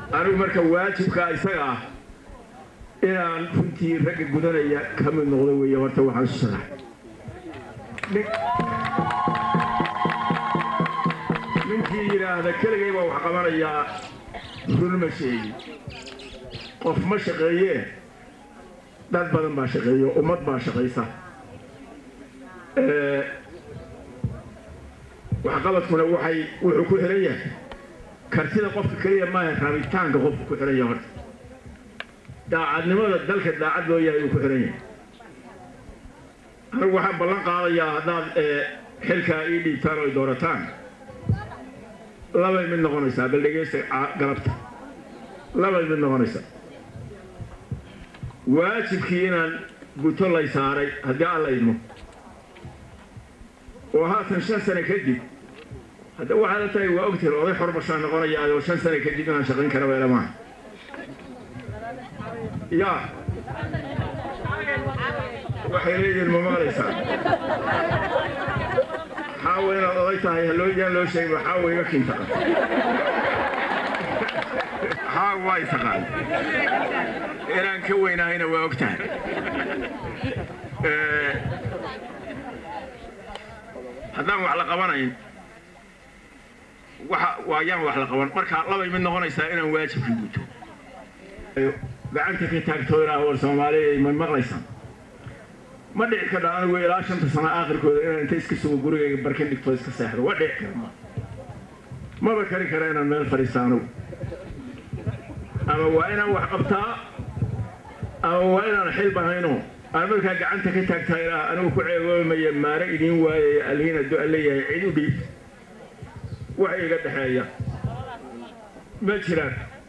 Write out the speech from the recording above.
anigu marka waajibkaa isaga ah inaan runtii ragga gudanaya ka mid noqdo weeye horta waxaan isu sharaxay ninkii yidhaahda keligay baa wax qabanayaa run ma sheegi qof ma shaqeeyee dad badan baa shaqeeyo ummad baa shaqaysa waxqabadkuna waxay wuxuu ku xihan yahay kartida qofka keliya maaha rabitaanka qofka ku xihan yahay horta daacadnimada dalka daacad loo yahay uu ku xihan yahay anigu waxaan ballan qaadayaa haddaad xilkaa ii dhiibtaan oo ay doorataan labay mid noqonaysaa bal dhegeysta galabta labay mid noqonaysaa waajibkii inaan guto lay saaray haddii alla idmo oo haatan shan sane kadib hadda waxaad la tahay waa ogtihin oday xorbashaan noqonaya adoo shan sane kadib inaan shaqayn kara weela maaha yaa waxay leeyihiin ma maqlaysaa xaawa inaad oday tahay halooyaan loo sheegay xaawa iga kintaqa xaawa way taqaan inaan ka weynahayna waa og tahay haddaan wax la qabanayn waxa waayaan wax la qaban marka labay mid noqonaysaa inaan waajibkii guto gacanta ka taagtoo ilaa war soomaaliya ma maqlaysaan ma dhici kadha anigu ilaa shanta sano aakhirkooda inaan inta iska sugo gurigayga barkin dhigto iska seexdo waa dhici kara ma maba kari kara inaan meel fadhiista anigu ama waa inaan wax qabtaa ama waa inaan xil bahayno aan markaa gacanta ka taagtaa ilaa anigu ku ceegoomaya maare idiin waayaya alhiina do leeyahay cid u dhiib wax iga dhexeeya ma jiraan